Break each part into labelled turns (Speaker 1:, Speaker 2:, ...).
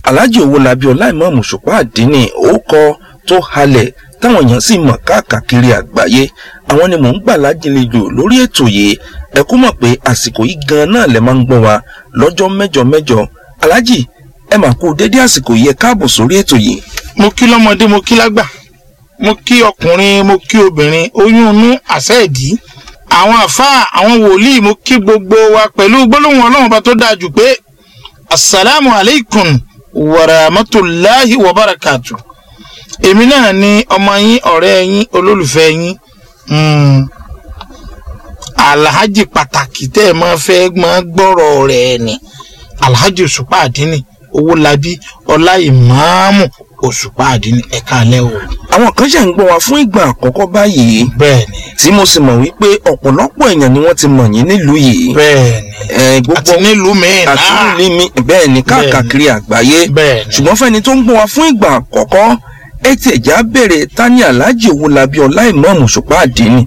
Speaker 1: alhaji owólabí ọláìmọ̀ọ́mù ṣùpá àdínní orúkọ tó halẹ̀ táwọn èèyàn sì mọ̀ káàkiri àgbáyé àwọn ni mò ń gbà lájìnlejò lórí ètò yìí ẹ kú mọ̀ pé àsìkò yìí gan náà lẹ máa ń gbọ́ wa lọ́jọ́ mẹ́jọ mẹ́jọ alhaji ẹ mà kú dédé àsìkò yìí ẹ káàbọ̀ sórí ètò yìí.
Speaker 2: mo kí lọ́mọdé mo kí lágbà mo kí ọkùnrin mo kí obìnrin oyún inú àṣẹ ìdí àwọn àfáà àwọn wòlíì mo kí gbogbo wa pẹ̀lú gbólóhùn ọlọ́run bá tó dáa jù pé asalaamu aleykum warahmatulahi wabarakatu èmi náà ni ọmọ yín ọ̀rẹ́ yín olólùfẹ́ yín mm, alhaji pàtàkì tẹ́ ẹ máa fẹ́ máa gbọ́rọ̀ rẹ̀ ni alhaji òṣùpá àdínì owólabí ọlá ìmáàmù òṣùpá àdínì ẹ̀ka alẹ́ o.
Speaker 1: àwọn kan ṣe ń gbọ́ wa fún ìgbà àkọ́kọ́ báyìí
Speaker 2: bẹ́ẹ̀ni
Speaker 1: tí mo sì mọ̀ wípé ọ̀pọ̀lọpọ̀ èèyàn ni wọ́n ti mọ̀ yín nílùú yìí
Speaker 2: bẹ́ẹ̀ni
Speaker 1: ẹ
Speaker 2: àti
Speaker 1: gbogbo
Speaker 2: nílùú mìíràn
Speaker 1: àti nílùú mi bẹ́ẹ̀ ni káàkiri àgbáyé
Speaker 2: bẹ́ẹ̀ni
Speaker 1: ṣùgbọ́n fẹ́ni tó ń gbọ́ wa fún ìgbà àkọ́kọ́ ẹ ti ẹ̀já bèrè tani alhaji owólabí ọláìmọ̀ọ́mù ṣùpá àdínní.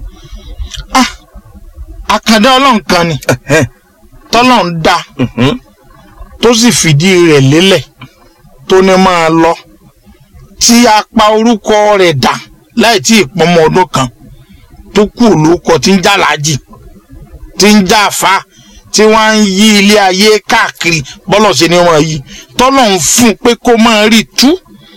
Speaker 2: àkàndá ọlọ́run kan ni
Speaker 1: Ẹ̀hẹ́,
Speaker 2: tọ́lọ́run dá
Speaker 1: mhm,
Speaker 2: tó sì fìdí rẹ̀ lélẹ̀ tó ní máa lọ tí a pa orúkọ rẹ̀ dà láì tí ì pọmọ ọdún kan tó kú olóko tí ń já láàjì tí ń já àfa tí wọ́n ń yí ilé ayé káàkiri bọ́lọ̀ sí ni wọ́n yí tọ́lọ́run fún un pé kó máa rí tú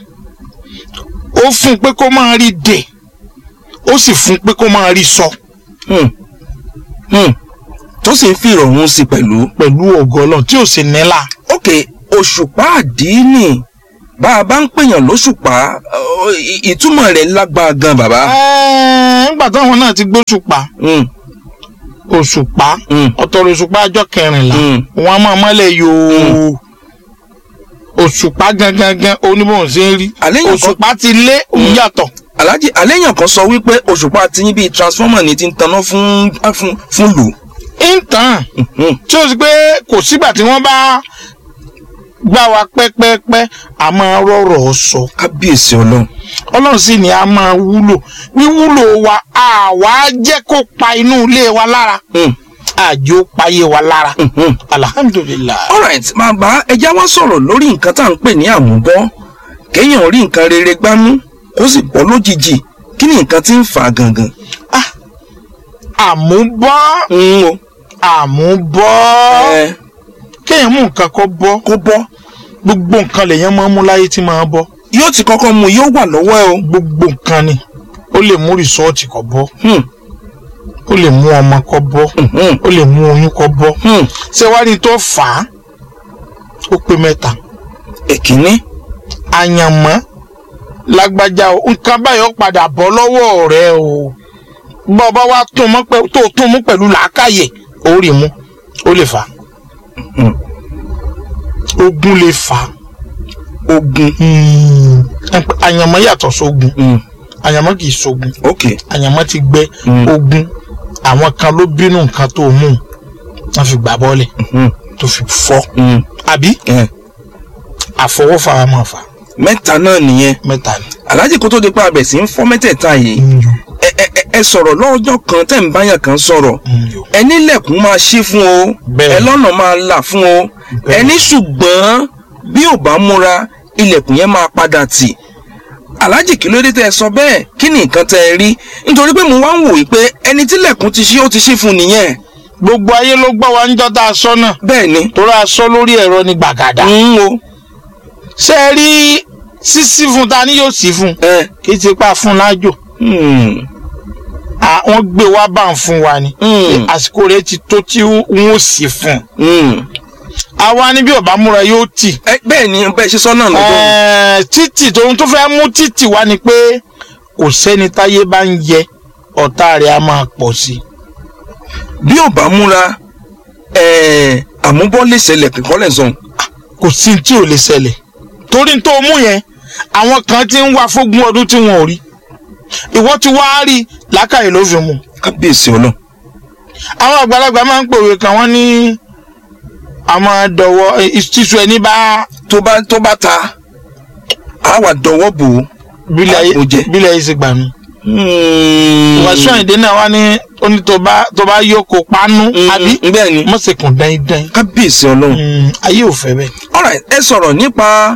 Speaker 2: ó fún un pé kó máa rí dè ó sì fún un pé kó máa rí sọ
Speaker 1: hmm, hmm. tó sì ń fi ìrọ̀rùn sí pẹ̀lú.
Speaker 2: pẹ̀lú ògo Ọlọ́run tí ò sì nílà.
Speaker 1: ok òṣùpá àdínní bá a bá ń pèèyàn lóṣùpá ọ, ì- ìtumọ̀ rẹ̀ lágbára gan bàbá.
Speaker 2: Ẹ́ẹ̀, nígbà táwọn náà ti gbóṣùpá
Speaker 1: Hmm,
Speaker 2: òṣùpá
Speaker 1: hmm,
Speaker 2: ọ̀tọ̀rọ̀ òṣùpá ọjọ́ kẹrìnlá
Speaker 1: hmm.
Speaker 2: wọn a máa mọ́lẹ̀ yòó òṣùpá gangan gan oníbòhùn sí ń rí
Speaker 1: àléyàn kan
Speaker 2: òṣùpá ti lé òun yàtọ̀
Speaker 1: alhaji àléyàn kan sọ wípé òṣùpá ti yín bíi transformer ni ti ń taná fún fún fún lù.
Speaker 2: ìtàn
Speaker 1: Hmm,
Speaker 2: tí ó sì pé kò sígbà tí wọ́n bá gbá wa pẹ́pẹ́pẹ́ a máa rọ̀rọ̀ sọ
Speaker 1: kábíyèsí ọlọ́run.
Speaker 2: ọlọ́run sì ni a máa wúlò wíwúlò wa àwa jẹ́ kó pa inú ilé wa lára
Speaker 1: Hmm,
Speaker 2: àjò payé wa lára
Speaker 1: hmm, hmm.
Speaker 2: alhamdulilayi.
Speaker 1: alright bàbá ẹja wá sọ̀rọ̀ lórí nǹkan tá à ń pè ní àmúbọ́ kéèyàn rí nǹkan rere gbámú kó sì bọ́ lójijì kí ni nǹkan tí ń fà á gangan.
Speaker 2: àmúbọ́
Speaker 1: ń o
Speaker 2: àmúbọ́
Speaker 1: ẹ
Speaker 2: kéèyàn mú nǹkan kọ́ bọ́
Speaker 1: kó bọ́
Speaker 2: gbogbo nǹkan lèèyàn máa ń mú láyé tí máa bọ́
Speaker 1: yóò ti kọ́kọ́ mu yóò wà lọ́wọ́ ẹ o.
Speaker 2: gbogbo nǹkan ni ó lè mú rìsọ́ọ̀tì kọ́ bọ́
Speaker 1: Hmm,
Speaker 2: ó lè mú ọmọ kọ́ bọ́
Speaker 1: hmm,
Speaker 2: ó lè mú oyún kọ́ bọ́
Speaker 1: hmm.
Speaker 2: ṣé wàá ní tó fà á ó pé mẹ́ta
Speaker 1: èkínní
Speaker 2: àyànmọ́ lágbájá o nǹkan báyọ̀ padà bọ́ lọ́wọ́ rẹ o bọ́ ọba wa tún mọ́ pẹ́ tó tún mú pẹ̀lú làákàyè ó rí mú ó lè fà á
Speaker 1: Hmm.
Speaker 2: ogun lè fà á
Speaker 1: ogun.
Speaker 2: àyànmọ́ yàtọ̀ sógun
Speaker 1: Hmm,
Speaker 2: àyànmọ́ kì í sógun
Speaker 1: ok
Speaker 2: àyànmọ́ ti gbẹ
Speaker 1: Hmm.
Speaker 2: ogun àwọn kan ló bínú nǹkan tó mú un wọ́n fi gbà bọ́ọ̀lẹ̀
Speaker 1: Hmm,
Speaker 2: tó fi fọ́
Speaker 1: hmm.
Speaker 2: àbí
Speaker 1: ẹ
Speaker 2: àfọwọ́fà wa máa fà
Speaker 1: mẹ́ta náà nìyẹn
Speaker 2: mẹ́ta ni.
Speaker 1: alhaji kó tó di pa abẹ̀ sí ń fọ́ mẹ́tẹ̀ẹ̀ta yìí ẹ ẹ ẹ- ẹ sọ̀rọ̀ lọ́jọ́ kan tẹ̀ ń báyàn kan sọ̀rọ̀ ẹni lẹ̀kùn máa ṣí fún o
Speaker 2: Bẹ́ẹ̀.
Speaker 1: ẹ lọ́nà máa là fún o
Speaker 2: Bẹ́ẹ̀.
Speaker 1: ẹni ṣùgbọ́n bí ò bá múra ilẹ̀kùn yẹn máa padà tì alhaji kí ló dé tẹ́ ẹ sọ bẹ́ẹ̀ kí ni nǹkan tẹ́ ẹ rí nítorí pé mo wá ń wò yí pé ẹni tí lẹ̀kùn ti ṣí ó ti ṣí fún nìyẹn
Speaker 2: gbogbo ayé ló gbọ́ wa ń jọ́ tá a sọ náà
Speaker 1: bẹ́ẹ̀ ni
Speaker 2: torí a sọ lórí ẹ̀rọ ní gbàgàdà.
Speaker 1: ń o
Speaker 2: ṣé ẹ rí sísí fún ta ni yóò sí fún
Speaker 1: ẹ
Speaker 2: kì í ti pa fún lájò
Speaker 1: hmm,
Speaker 2: àwọn gbé wá bá ń fún wa ni
Speaker 1: hmm,
Speaker 2: àsìkò rẹ̀ ti tó tí wọn ò sí fún
Speaker 1: hmm.
Speaker 2: àwa ni bí ọba múra yóò tì
Speaker 1: ẹ bẹ́ẹ̀ ni bẹ́ẹ̀ ṣe sọ náà lọ́jọ́
Speaker 2: Ẹ̀ẹ́, títì tóun tó fẹ́ mú títì wá ni pé kò sẹ́ni táyé bá ń yẹ ọ̀tá rẹ̀ á máa pọ̀ sí i.
Speaker 1: bí ò bá múra ẹ àmúbọ́ lè ṣẹlẹ̀ kíkọ́ lẹ̀ sọ̀n
Speaker 2: kò sí tí ò lè ṣẹlẹ̀ torí tó mú yẹn àwọn kan ti ń wá fógún ọdún tí wọn ò rí ìwọ ti wá rí làákàyè ló fi mú
Speaker 1: kábíyèsí ọlọ́run
Speaker 2: àwọn àgbàlagbà máa ń pòwe kan wọ́n ní àmọ́ dọ̀wọ́ ìṣísù ẹni bá
Speaker 1: tó bá tó bá ta á wà dọwọ́ bò ó.
Speaker 2: bílẹ̀ ayé
Speaker 1: Àpò jẹ.
Speaker 2: bílẹ̀ ayé ṣe gbà mí. wàásù àyìndé náà wá ní ó ní tó bá tó bá yókò pánú àbí
Speaker 1: bẹ́ẹ̀ ni
Speaker 2: mọ̀sẹ̀kùn dáindáin
Speaker 1: kábíyèsí ọlọ́run.
Speaker 2: ayé ò fẹ́ bẹ́ẹ̀.
Speaker 1: alright ẹ sọ̀rọ̀ nípa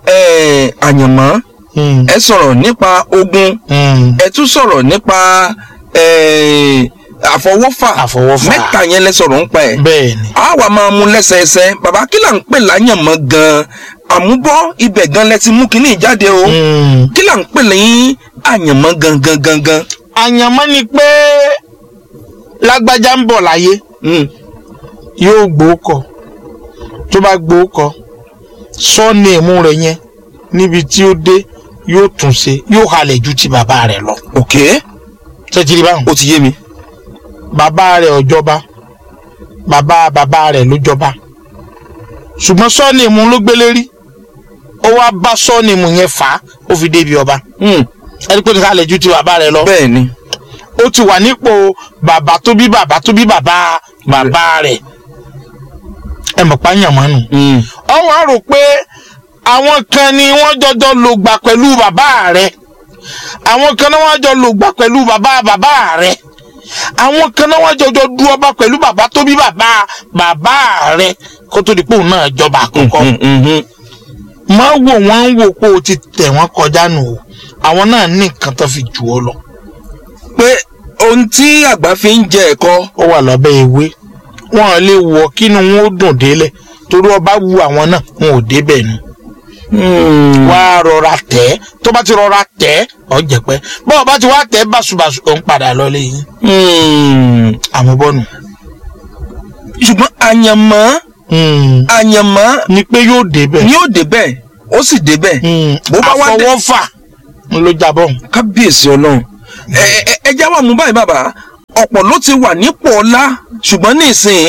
Speaker 1: eh, àyànmọ́
Speaker 2: Mm,
Speaker 1: ẹ sọ̀rọ̀ nípa ogun
Speaker 2: mm.
Speaker 1: ẹ tún sọ̀rọ̀ nípa eh, àfọwọ́fà
Speaker 2: Àfọwọ́fà.
Speaker 1: mẹ́ta yẹn lẹ sọ̀rọ̀ ń pa ẹ̀
Speaker 2: bẹ́ẹ̀ ni
Speaker 1: a wà máa mú lẹ́sẹẹsẹ bàbá kí là ń pè láyànmọ́ gan-an àmúbọ́ ibẹ̀ gan lẹ ti mú kínní jáde o
Speaker 2: Mm.
Speaker 1: kí là ń pè lẹ́yìn àyànmọ́ gangan gangan.
Speaker 2: àyànmọ́ ni pé lágbájá ń bọ̀ láyé
Speaker 1: Mm.
Speaker 2: yóò gbóòkọ tó bá gbóòkọ sọ́ọ̀nì ẹ̀mú rẹ̀ yẹn níbi tí ó dé yóò tún ṣe yóò halẹ̀ ju ti bàbá rẹ̀ lọ.
Speaker 1: ok
Speaker 2: tẹ́tìrì báwọn.
Speaker 1: ó ti yé mi.
Speaker 2: bàbá rẹ̀ ò jọba bàbá bàbá rẹ̀ ló jọba ṣùgbọ́n sọ́ọ̀nì ẹ̀mú ló gbélé rí ó wá bá sọ́ọ̀nì ẹ̀mú yẹn fà á ó fi débi ọba
Speaker 1: Mm.
Speaker 2: ẹni pé nǹkan halẹ̀ ju ti bàbá rẹ̀ lọ
Speaker 1: bẹ́ẹ̀ ni
Speaker 2: ó ti wà nípò bàbá tó bí bàbá tó bí bàbá bàbá rẹ̀ ẹ mọ̀ pa yànmọ́nù
Speaker 1: Mm.
Speaker 2: ọ wá rò pé àwọn kan ni wọ́n jọjọ lò gbà pẹ̀lú bàbá rẹ̀ àwọn kan náà wọ́n jọ lò gbà pẹ̀lú bàbá bàbá rẹ̀ àwọn kan náà wọ́n jọjọ du ọba pẹ̀lú bàbá tó bí bàbá bàbá rẹ̀ kó tó di pé òun náà jọba àkọ́kọ́
Speaker 1: Mm, mm, mm.
Speaker 2: má wò wọ́n ń wò pé o ti tẹ̀ wọ́n kọjá nù o àwọn náà ní nǹkan tó fi jù ọ lọ
Speaker 1: pé ohun tí àgbà fi ń jẹ ẹ̀kọ́
Speaker 2: ó wà lábẹ́ ewé wọn ò lè wọ kínú wọn ó dùn délẹ̀ torí ọba wu àwọn náà wọn ò débẹ̀ nu wá rọra tẹ̀ ẹ́ tó bá ti rọra tẹ̀ ẹ́ ọ jẹ̀pẹ́ bọ́ọ̀ bá ti wá tẹ̀ ẹ́ báṣubàṣu òun padà lọ lẹ́yìn
Speaker 1: Mm.
Speaker 2: àmúbọ́nù.
Speaker 1: ṣùgbọ́n àyànmọ́ àyànmọ́
Speaker 2: ni pé yóò débẹ̀
Speaker 1: ni ó débẹ̀ ó sì débẹ̀ bó bá wá dé-
Speaker 2: àfọwọ́fà ló jábọ̀
Speaker 1: kábíyèsí ọlọ́run ẹ ẹ ẹ já wà mú báyìí bàbá ọ̀pọ̀ ló ti wà nípò ọlá ṣùgbọ́n ní ìsìn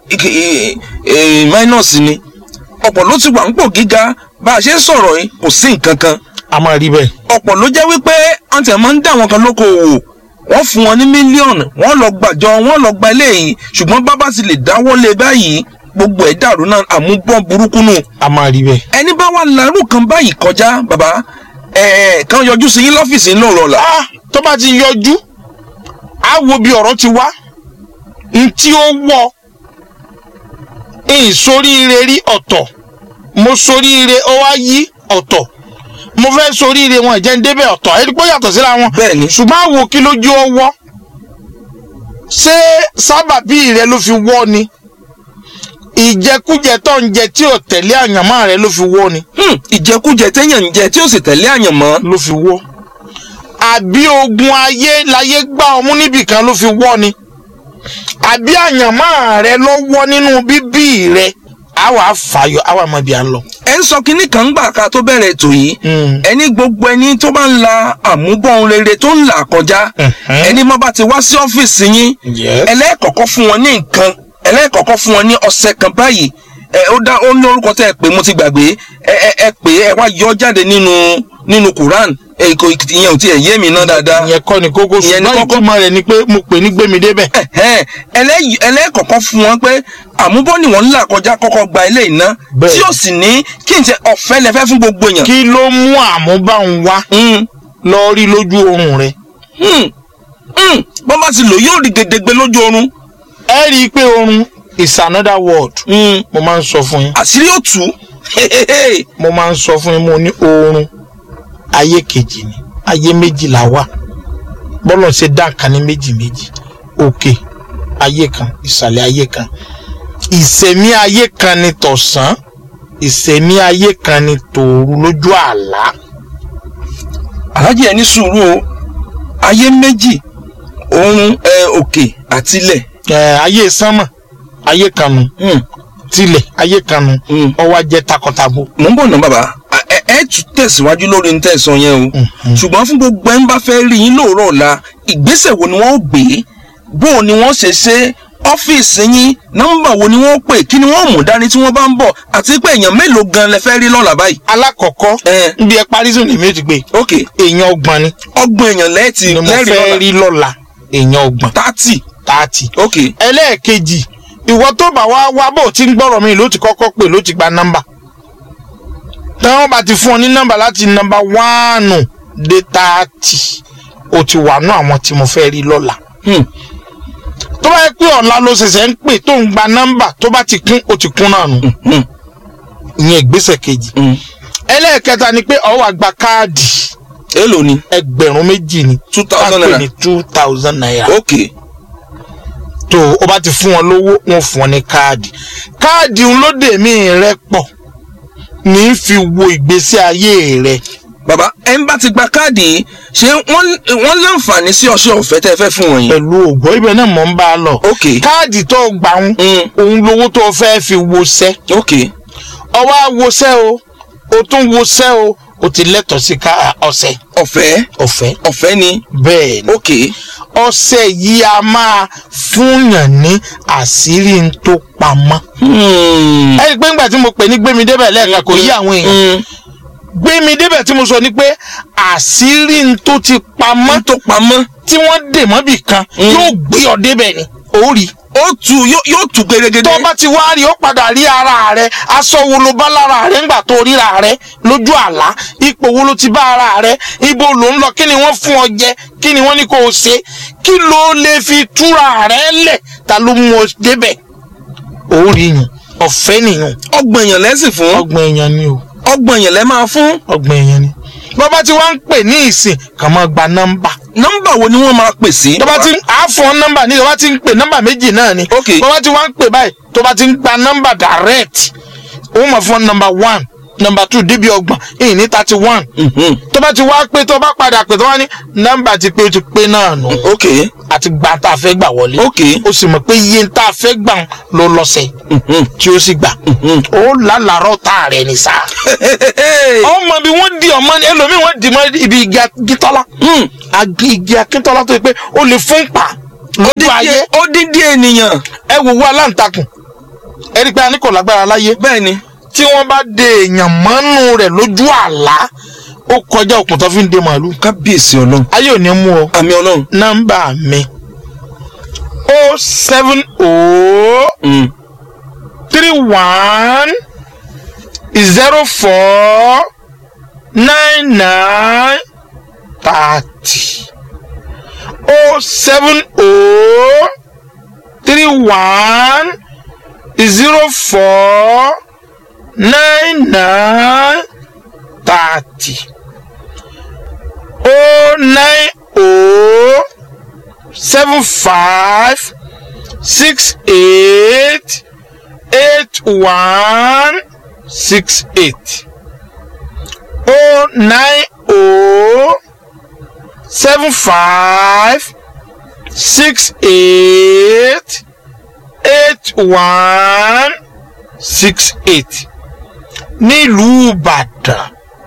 Speaker 1: minus ni ọ̀pọ̀ ló ti wà nípò gíga bá a ṣe ń sọ̀rọ̀ yìí kò sí nǹkan kan
Speaker 2: a máa rí bẹ́ẹ̀.
Speaker 1: ọ̀pọ̀ ló jẹ́ wípé wọ́n ti máa ń dá àwọn kan lókoòwò wọ́n fún wọn ní mílíọ̀nù wọ́n lọ gbàjọ wọ́n lọ gba eléyìí ṣùgbọ́n bábá ti lè dáwọ́ lé báyìí gbogbo ẹ̀ dàrú náà àmúbọ̀n burúkú nù
Speaker 2: a máa rí bẹ́ẹ̀.
Speaker 1: ẹni bá wà lárú kan báyìí kọjá bàbá ẹ̀ kan yọjú sí yín lọ́fíìsì ńlọ rọ̀lá.
Speaker 2: ah tó bá ti yọjú á wo bí ọ̀rọ̀ ti wá n tí ó wọ̀ n soríire rí ọ̀tọ̀ mo soríire ó wá yí ọ̀tọ̀ mo fẹ́ soríire wọn ìjẹ́ ń débẹ̀ ọ̀tọ̀ ẹni pé ó yàtọ̀ síra wọn
Speaker 1: bẹ́ẹ̀ ni
Speaker 2: ṣùgbọ́n àwo kí lójú ọwọ́ ṣé sábàbí rẹ ló fi wọ́ ni ìjẹkújẹ tó ń jẹ tí ò tẹ̀lé àyànmọ́ rẹ ló fi wọ́ ni
Speaker 1: Hmm, ìjẹkújẹ téèyàn ń jẹ tí ó sì tẹ̀lé àyànmọ́
Speaker 2: ló fi wọ́ àbí ogun ayé láyé gbá ọmú níbìkan ló fi wọ́ ni àbí àyànmọ́ rẹ ló wọ́ nínú bíbí rẹ àwa fàyọ àwa mọ ibi à ń lọ.
Speaker 1: ẹ ń sọ kínní kan gbà ká tó bẹ̀rẹ̀ ètò yìí ẹni gbogbo ẹni tó bá ń la àmúbọ̀n rere tó ń là kọjá
Speaker 2: Mhm.
Speaker 1: ẹni má bá ti wá sí ọ́fíìsì yín
Speaker 2: Yes.
Speaker 1: ẹlẹ́ẹ̀kọ̀kọ́ fún wọn ní nǹkan ẹlẹ́ẹ̀kọ̀kọ́ fún wọn ní ọ̀sẹ̀ kan báyìí ẹ ó dá ó ní orúkọ tẹ́ ẹ pé mo ti gbàgbé ẹ ẹ ẹ pé ẹ wá yọ jáde nínú nínú Quran ẹ kò ìyẹn ò tiẹ̀ yé mi ná dáadáa
Speaker 2: ìyẹn kọ́ ni kókó
Speaker 1: Ìyẹn ni
Speaker 2: ṣùgbọ́n
Speaker 1: kókó.
Speaker 2: ìtumọ̀ rẹ̀ ni pé mo pè ní gbémi débẹ̀.
Speaker 1: ẹ̀hẹ́n, ẹlẹ́yìí- ẹlẹ́ẹ̀kọ̀kọ́ fún wọn pé àmúbọ́ ni wọ́n ń là kọjá kọ́kọ́ gba ilé iná
Speaker 2: Bẹ́ẹ̀.
Speaker 1: tí ó sì ní kí n ṣe ọ̀fẹ́ lẹ́fẹ́ fún gbogbo èèyàn.
Speaker 2: kí ló mú àmúbáhùn wá
Speaker 1: Hmm,
Speaker 2: lọ rí lójú oorun rẹ.
Speaker 1: hmm, hmm. bọ́n bá ti lò yóò rí gedegbe lójú oorun
Speaker 2: ẹ rí i pé oorun is another world.
Speaker 1: Hmm,
Speaker 2: mo máa ń sọ fún yín
Speaker 1: àṣírí ó tú
Speaker 2: mo máa ń sọ fún yín mo ní oorun ayé kejì ni ayé méjì la wà bọ́lọ̀ ṣe dá nǹkan ní méjì méjì òkè ayé kan ìsàlẹ̀ ayé kan ìsẹ̀mí ayé kan ni tọ̀sán ìsẹ̀mí ayé kan ni tòru lójú àlá.
Speaker 1: alájẹ ẹni sùúrù o ayé méjì oorun ẹ, òkè àtilẹ̀
Speaker 2: ẹ ayé sánmà ayé kan nu
Speaker 1: Hmm,
Speaker 2: tilẹ̀ ayé kan nu
Speaker 1: hmm.
Speaker 2: ọwọ́ ajẹ́ takọtabo.
Speaker 1: mò ń bọ̀ ná bàbá À- ẹ ẹ tún tẹ̀síwájú lórí ní tẹ̀sán yẹn o
Speaker 2: Mhm.
Speaker 1: ṣùgbọ́n fún gbogbo ẹ̀ ń bá fẹ́ rí yín lóòrọ̀ ọ̀la ìgbésẹ̀ wo ni wọ́n ó gbé bó o ni wọ́n ṣe ṣe ọ́fíìsì yín nọ́mbà wo ni wọ́n pè kí ni wọ́n mú dání tí wọ́n bá ń bọ̀ àti pé èèyàn mélòó gan lẹ fẹ́ rí lọ́la báyìí.
Speaker 2: alákọ̀ọ́kọ́
Speaker 1: ẹ
Speaker 2: níbi ẹ parí sùn ní méjì gbé
Speaker 1: ok
Speaker 2: èèyàn ọgbọ̀n ni
Speaker 1: ọgbọ̀n èèyàn lẹ́ẹ̀tì
Speaker 2: ni mo
Speaker 1: lẹ́rìí
Speaker 2: fẹ́
Speaker 1: lọ́la
Speaker 2: rí lọ́la èèyàn ọgbọ̀n
Speaker 1: tààtì
Speaker 2: tààtì.
Speaker 1: ok
Speaker 2: ẹlẹ́ẹ̀kejì ìwọ tó bá wá wá bò tí ń gbọ́rọ̀ mi ló ti kọ́kọ́ pè ló ti gba nọ́mbà táwọn bá ti fún ọ ní nọ́mbà láti nọ́mbà wánù dé tààtì o ti wà nú àwọn tí mo fẹ́ rí lọ́la
Speaker 1: hmm.
Speaker 2: tó bá yẹ pé ọ̀la ló ṣẹ̀ṣẹ̀ ń pè tó ń gba nọ́mbà tó bá ti kún o ti kún náà nù
Speaker 1: Hmm.
Speaker 2: ìyẹn ìgbésẹ̀ kejì
Speaker 1: Hmm.
Speaker 2: ẹlẹ́ẹ̀kẹta ni pé ó wá gba káàdì
Speaker 1: èlò ni
Speaker 2: ẹgbẹ̀rún méjì ni
Speaker 1: two thousand
Speaker 2: ká pè
Speaker 1: naira
Speaker 2: ní two thousand naira
Speaker 1: ok
Speaker 2: tó o bá ti fún wọn lówó wọn fún ọ ní káàdì káàdì ń lóde mí rẹ pọ̀ ní í fi wo ìgbésí ayé rẹ
Speaker 1: bàbá ẹ ń bá ti gba káàdì yìí ṣé wọ́n wọ́n láǹfààní sí ọṣẹ ọ̀fẹ́ tẹ́ ẹ fẹ́ fún wọn yìí.
Speaker 2: pẹ̀lú ògbó ibẹ̀ náà mọ̀ ń bá a lọ
Speaker 1: ok
Speaker 2: káàdì tó gbà ń
Speaker 1: Mm.
Speaker 2: òun lówó tó fẹ́ fi wọṣẹ́
Speaker 1: ok
Speaker 2: ọwọ́ àwọṣẹ́ o o tún wọṣẹ́ o o ti lẹ́tọ̀ọ́ sí ká ọṣẹ
Speaker 1: ọ̀fẹ́
Speaker 2: ọ̀fẹ́
Speaker 1: ọ̀fẹ́ ni
Speaker 2: bẹ́ẹ̀ ni
Speaker 1: ok
Speaker 2: ọṣẹ yìí a máa fúnyàn ní àṣírí ń tó pamọ́.
Speaker 1: Hmm.
Speaker 2: ẹ rí i pé ńgbà tí mo pè ní gbémi débẹ̀ lẹ́ẹ̀kan kò yí àwọn èèyàn
Speaker 1: Hmm.
Speaker 2: gbémi débẹ̀ tí mo sọ ni pé àṣírí ń tó ti pamọ́
Speaker 1: wọ́n tó pamọ́
Speaker 2: tí wọ́n dè mọ́bì kan
Speaker 1: Mm.
Speaker 2: yóò gbé ọ débẹ̀ ni ó rí
Speaker 1: ó tu yóò yóò tu gẹ́gẹ́gẹ́.
Speaker 2: tó bá ti wá rí ó padà rí ara rẹ aṣọ wo ló bá lára rẹ ńgbà tó ríra rẹ lójú àlá ipò wo ló ti bá ara rẹ ibo ló ń lọ kí ni wọ́n fún ọ jẹ kí ni wọ́n ní kó o ṣe kí ló lè fi túra rẹ lẹ̀ ta ló mú ọ débẹ̀ ó rí yùn ọ̀fẹ́ nìyùn
Speaker 1: ọgbọ̀n èèyàn lẹ́sìn fún
Speaker 2: ọgbọ̀n èèyàn ni o
Speaker 1: ọgbọ̀n èèyàn lẹ́ máa fún
Speaker 2: ọgbọ̀n èèyàn ni bọ́bá tí wọ́n ń pè ní ìsìn kàn máa gba nọ́mbà
Speaker 1: nọ́mbà wo ni wọ́n máa pè sí.
Speaker 2: tó bá ti ń á fún ọ nọ́mbà ní tó bá ti ń pè nọ́mbà méjì náà ni
Speaker 1: Ok.
Speaker 2: tó bá ti wá ń pè báyìí tó bá ti ń gba nọ́mbà direct ó mọ̀ fún nọ́mbà one nọ́mbà two débi ọgbọ̀n èyí ní thirty one
Speaker 1: Mhm.
Speaker 2: tó bá ti wá pé tó bá padà pè tó wá ní nọ́mbà ti pé ó ti pé náà nù
Speaker 1: ok
Speaker 2: àti gba tá a fẹ́ gbà wọlé
Speaker 1: ok
Speaker 2: ó sì mọ̀ pé iye tá a fẹ́ gbà ń ló lọ́sẹ̀
Speaker 1: Mhm.
Speaker 2: tí ó sì gbà ó lálàárọ̀ tá a rẹ̀ ní sáà ọmọ bí wọ́n di ọmọ ẹlòmíì wọ́n di mọ́ ibi igi akíntọ́lá
Speaker 1: Hmm.
Speaker 2: agi igi akíntọ́lá tó yẹ pé ó lè fún pa lójú ayé
Speaker 1: ó dídí ènìyàn
Speaker 2: ẹ wò wá aláǹtakùn ẹ rí i pé a ní kò lágbára láyé
Speaker 1: bẹ́ẹ̀ ni
Speaker 2: tí wọ́n bá de èèyàn mọ́nú rẹ̀ lójú àlá ó kọjá òkun tó fi ń de màálù
Speaker 1: kábíyèsí ọlọ́run
Speaker 2: ayé ò ní mú ọ
Speaker 1: àmì ọlọ́run.
Speaker 2: nọ́mbà mi o seven o
Speaker 1: Hmm.
Speaker 2: three one zero four nine nine thirty o seven o three one zero four nine nine thirty o nine o seven five six eight eight one six eight oh nine oh seven five six eight eight one six eight nílùú ìbàdàn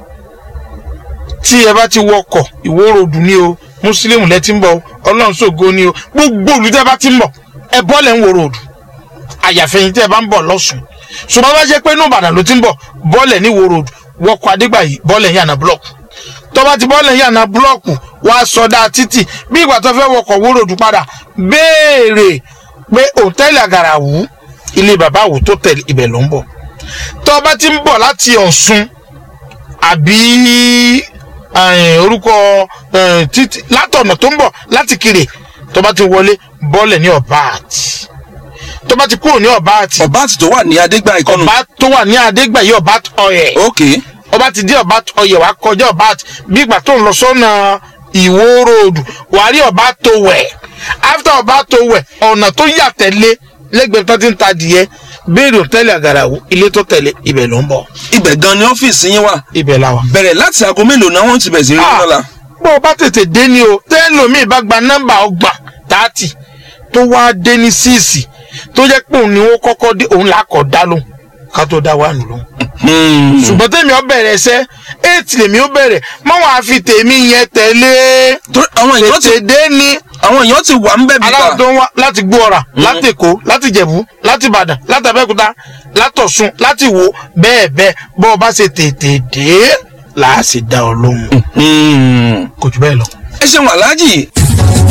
Speaker 2: tí ẹ bá ti wọkọ̀ ìwórodù ni o mùsùlùmí lẹ ti ń bọ̀ o, ọlọ́run ṣògo ni o gbogbo olùtẹ́ bá ti ń bọ̀ ẹ bọ́ọ̀lẹ̀ ń wòrodù àyàfẹ́yìn tẹ́ ẹ bá ń bọ̀ lọ́sùn ṣùgbọ́n bá jẹ́ pé inú ìbàdàn ló ti ń bọ̀ bọ́ọ̀lẹ̀ ní wòrodù wọkọ̀ adégbàyí bọ́ọ̀lẹ̀ yànnà búlọ̀kù tó bá ti bọ́ọ̀lẹ̀ yànnà búlọ̀kù wàá sọdá títì bí ìgbà tó fẹ́ wọkọ̀ wòrodù padà béèrè pé òtẹ́ẹ̀lì àgàràwù ilé bàbá àwù tó tẹ̀lé ibẹ̀ ló ń bọ̀ tó bá ti ń bọ̀ láti ọ̀ṣun àbí eh, orúkọ eh, títí látọ̀nà tó ń bọ̀ láti kiri tó bá ti wọlé bọ́ọ̀lẹ̀ ní ọ̀bá àti tó bá ti kúrò ní ọ̀bá àti
Speaker 1: ọba àti tó wà ní adégbà ìkọlù.
Speaker 2: ọ̀bá tó wà ní adégbàyí ọ̀bá ọ̀yẹ̀
Speaker 1: ok
Speaker 2: ọba ti dé ọ̀bá ọ̀yẹ̀ wá kọjá ọ̀bá àti bí ìgbà tó ń lọ sọ́nà ìwó ròdù wà á rí ọ̀bá tó wẹ̀ after ọ̀bá tó wẹ̀ ọ̀nà tó yà tẹ̀lé lẹ́gbẹ̀ẹ́ tó ti ń ta adìyẹ béèrè òtẹ́lẹ̀ àgàràwù ilé tó tẹ̀lé ibẹ̀ ló ń bọ̀
Speaker 1: ibẹ̀ gan ni ọ́fíìsì yín wà
Speaker 2: ibẹ̀ la wà.
Speaker 1: bẹ̀rẹ̀ láti aago mélòó náà wọ́n ti bẹ̀rẹ̀ sí rí
Speaker 2: Ah.
Speaker 1: lọ́la.
Speaker 2: bó o bá tètè dé ni o tẹ́lómi bá gba nọ́mbà ọgbà tààtì tó wá dé ní síìsì tó jẹ́ pé òun ni ó kọ́kọ́ dé òun là á kọ́ dá lóhùn ká tó dá wà nù lóhùn.
Speaker 1: Hmm.
Speaker 2: ṣùgbọ́n tèmi ó bẹ̀rẹ̀ ẹsẹ́ eight lèmi ó bẹ̀rẹ̀ mọ́ wọn á fi tèmi yẹn tẹ̀lé
Speaker 1: torí àwọn èèyàn ti
Speaker 2: tètè dé ni
Speaker 1: àwọn èèyàn ti wà ń bẹ̀ bíbá.
Speaker 2: aláwọ̀ tó ń wá láti gbóọ̀rà láti èkó láti jẹ̀bú láti ìbàdàn láti abẹ́òkúta látọ̀ṣun láti wò bẹ́ẹ̀ bẹ́ẹ̀ bọ́ ọ bá ṣe tètè dé làá sì dá ọ lóhùn
Speaker 1: Hmm.
Speaker 2: kò jù bẹ́ẹ̀ lọ.
Speaker 1: ẹ ṣeun aláàjì